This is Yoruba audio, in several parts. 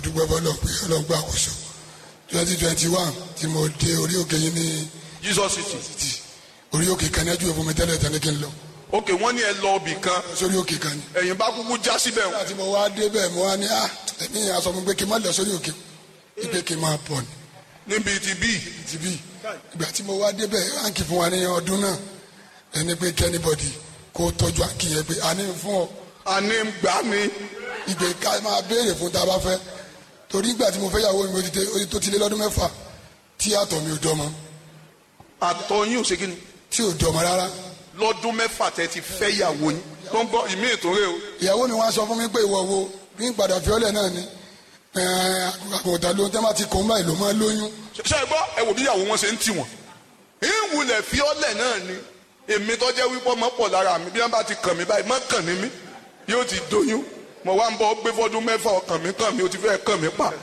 dúpẹ́ fọlọ́ pé ọlọ́gbà àkóso twenty twenty one tí mo dé orí òkè yín ní jesus city títì orí òkè kan ní ẹjú ìfún mi tẹ́lẹ̀ tẹ́lẹ̀ kí n lọ ok wọ́n ní ẹ lọ ibì kan sórí òkè kan ní. ẹ̀yin bá kúkú já síbẹ̀ nígbà tí mo wá dé bẹ́ẹ̀ mo wá ní à ẹ̀mí yẹn aṣọ mi pé kí n má lọ sórí òkè ipe kí n máa bọ̀ ní níbi ti bí ti bí ìgbà tí mo wá dé bẹ́ẹ̀ ránkì fún wa ní ọdún náà ẹni pé kẹ́nìbọ̀dì kó tọ́jú àǹkì yẹn pé a ní fún ọ àní gbà ní ìgbè ká máa béèrè fún tá a bá fẹ́ torí ìgbà tí mo fẹ́ yàwó mi ó ti dé- ó ti tó ti lé lọ́dún mẹ́fà tí àtọ̀ mi ò dọ́mọ àtọyún òsè kí ni tí ò dọ́mọ rárá lọ́dún mẹ́fà tẹ́ ti fẹ́ ìyàwó yín tó ń bọ́ ìmí ìtòrè o ìyàwó mi wá sọ fún mi pé ìwọ wo bí n padà fi ọ́lẹ̀ náà ni àgùntàn ló ń tẹ́ bá ti kó ń báyìí ló máa lóyún ṣe é gbọ́ ẹ wò bí ìyàwó wọn ṣe ń tì wọ́n ìwúlẹ̀ fi ọ́lẹ̀ náà ni èmi tó jẹ́ wípé ọmọ pọ̀ lára mi bí wọ́n bá ti kàn mí báyìí má kàn ní mí yóò ti doyún mo wá ń bọ́ gbé fọ́dún mẹ́fà ọkàn mi kàn mí ó ti fẹ́ kàn mí pa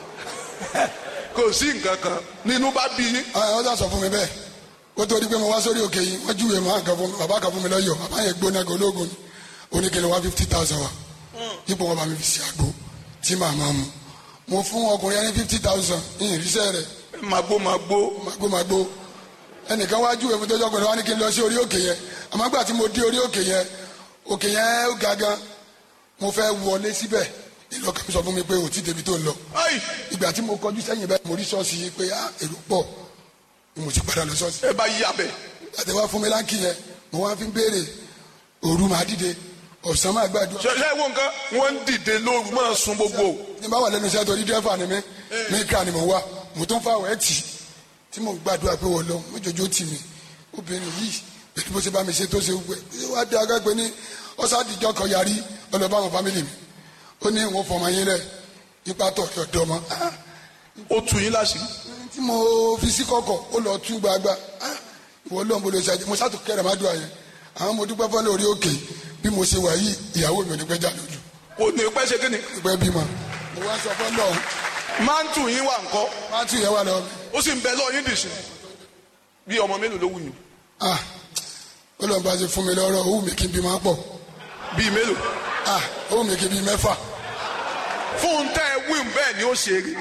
kò sí nǹkan kan nínú bá bí yín ọ sà sọ fún mi bẹ́ẹ̀ kó tó di pé mo wá sórí òkè yìí wọ́n júwèé máa kan fún mi bàbá kan fún mi lọ́yọ̀ bàbá yẹn gbóná gan ológun ni oníkele wá fifty thousand wa ipò wọn bá mi fi ṣe àgbo tí màá máa mu mo fún ọkùnrin yẹn ní fifty thousand ní ìrísẹ́ rẹ̀ màgbó màgbó magbo magbo ẹnìkan wá júwèé mi tó jọ pẹ̀lú wa ní kí n lọ sí orí òkè yẹn àmọ́ gbà tí mo dé orí òkè yẹn òkè yẹn ó ga gan mo fẹ́ wọlé síbẹ̀ ìlọkàn mi sọ fún mi pé ò tí débi tó ń lọ ayi ìgbà tí mo kọjú sẹ́yìn bẹ́ẹ̀ mo rí ṣọ́ọ̀ṣì yìí pé ah, èrò pọ̀ ni mo ti padà lọ ṣọ́ọ̀ṣì ẹ bá yí abẹ àti wá fún mi láǹkì yẹn mo wá fi ń béèrè òru máa dìde ọ̀sán máa gbàdúrà ṣe ṣe wo nǹkan wọ́n ń dìde lóru máa sun gbogbo ní bá wà lẹ́nu iṣẹ́ torí dẹ́fà ni mí mí ká ni mo wá mo tún fáwọn ẹ̀ tì tí mo gbàdúrà pé wọ́n lọ mójoojó tì mí obìnrin yìí pẹ̀lú bó ṣe bá mi ṣe tó ṣe gbẹ wá dé agágbé ní ọ̀sádìjọ́ kan yarí ọlọ́ba àwọn fámìlì mi ó ní ìwọ̀n fọmọ yín rẹ̀ ipa tọ̀ ọ̀dọ́ ọmọ ah ó tu yín láṣìírí tí mo fi sí kọ̀kọ̀ ó lọ tú gbagba ah, ìwọ lóun bó lè ṣàjẹ mo sátò kẹrẹ má dùn àyẹn àwọn mo dúpẹ́ fọ́lẹ́ orí òkè bí mo ṣe wà yìí ìyàwó mi ò ní pẹ́ jà lójú kò ní pẹ́ ṣe kí ni pẹ́ bímọ mo wá sọ fọ́lọ́ máa ń tù yín wà ńkọ́ má tún yẹn wà lọ mi ó sì ń bẹ lọ́ọ́ yín dìṣẹ́ bí ọmọ mélòó ló wù yín ah ó lọ́n bá ṣe fún mi lọ́rọ̀ ó wù mí kí n bí máa pọ̀ bíi mélòó ah ó wù mí kí n bí mẹ́fà fún tẹ́ ẹ wí bẹ́ẹ̀ ni ó ṣe rí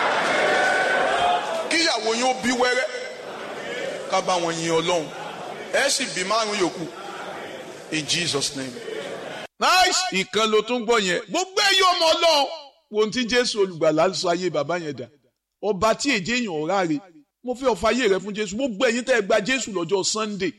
kíyàwó yín ó bí wẹ́rẹ́ ká bá wọn yin ọlọ́run ẹ sì bí márùn yòókù in jesus name. nice ìkan ló tún gbọ́ yẹn gbogbo ẹ̀yọ́ ọmọ ọlọ́run wo ohun tí jésù olùgbàlà sọ ayé bàbá yẹn dà ọba tí èjé èèyàn ọ̀rá rè mo fẹ́ ọ̀fà ayé rẹ fún jésù gbogbo ẹ̀yin tẹ́ ẹ gba jésù lọ́jọ́ sunday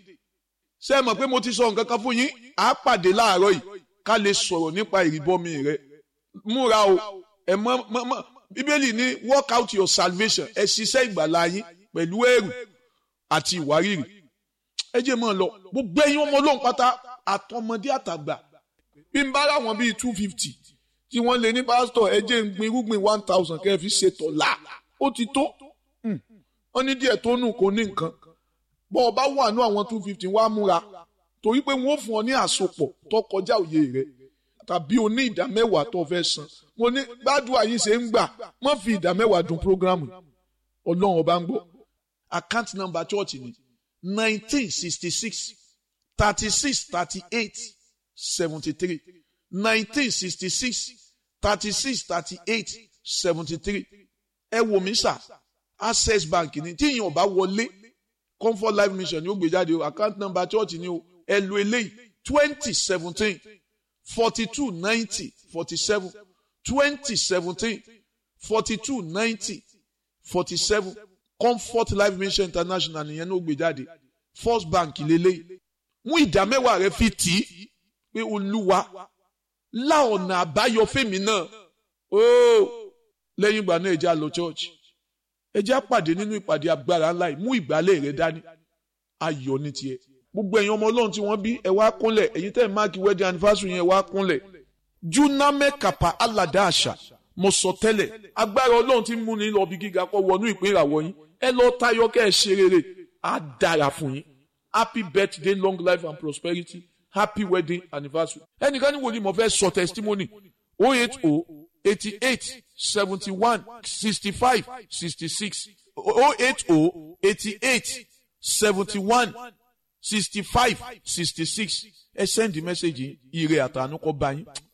ṣé ẹ mọ̀ pé mo ti sọ nǹkan kan fún yín àá pàdé láàárọ̀ yìí ká lè sọ̀rọ̀ nípa ìrìbọmi rẹ múra o ẹ mọ mọ mọ bíbélì ní work out your salvation ẹ ṣiṣẹ́ ìgbàlá yín pẹ̀lú ẹ̀rù àti ìwárìrì ẹ jẹ́ mọ́ ọ lọ gbogbo ẹ̀yin ọmọ ọlọ́run pátá àtọmọdé àtàgbà bí n bá ráwọn bíi two fifty tí wọ́n lè ní pásítọ̀ ẹ jẹ́ ń gbin irúgbìn one thousand kẹ́ ẹ fi ṣètò là ó ti tó Hmm. wọ́n ní díẹ̀ tó nù kó ní nǹkan bọ́ ọ bá wà ní àwọn two fifty wá múra torí pé wọ́n fún ọ ní àsopọ̀ tó kọjá òye rẹ̀ tàbí o ní ìdá mẹ́wàá tó fẹ́ san mo ní gbàdúrà yín ṣe ń gbà má fi ìdá mẹ́wàá dùn programu ọlọ́run ọba ń gbọ́ account number church ni nineteen sixty six thirty six thirty eight seventy three nineteen sixty six thirty six thirty eight seventy three ẹ wò mí sà access bank ni tí ìyẹn ọba wọlé comfort life mission ni ó gbé jáde o account number church ni o ẹ lo eléyìí twenty seventeen forty-two ninety forty-seven twenty seventeen forty-two ninety forty-seven comfort life mission international nìyẹn ló gbé jáde first bank lélẹ́yìí mú ìdá mẹ́wàá rẹ fi tì í pé olúwa lá ọ̀nà àbáyọ fèmí náà ooo lẹ́yìn ìgbà náà ẹ jẹ́ á lọ church ẹ jẹ́ á pàdé nínú ìpàdé agbára ńlá yìí mú ìgbálẹ̀ rẹ dání ayọ̀ ní tiẹ̀ gbogbo ẹ̀yin ọmọ ọlọ́run tí wọ́n bí ẹ wá kúnlẹ̀ ẹ̀yin tẹ́ ẹ̀ máàkì wedding anniversary yẹn ẹ wá kúnlẹ̀ juname kapa alada àṣà mo sọ tẹ́lẹ̀ agbára ọlọ́run tí ń múni lọ bí gíga kọ́ wọnú ìpín ìràwọ̀ yín ẹ lọ tayọ kẹ́ ẹ ṣe rere á dára fún yín happy birthday long life and prosperity happy wedding anniversary ẹnìkan ní wòlíì mo fẹ́ sọ testimony oh eight oh eighty eight seventy one sixty five sixty six oh eight oh eighty eight seventy one sixty five sixty six ẹ send the message yìí ire àtànú kọ bá yín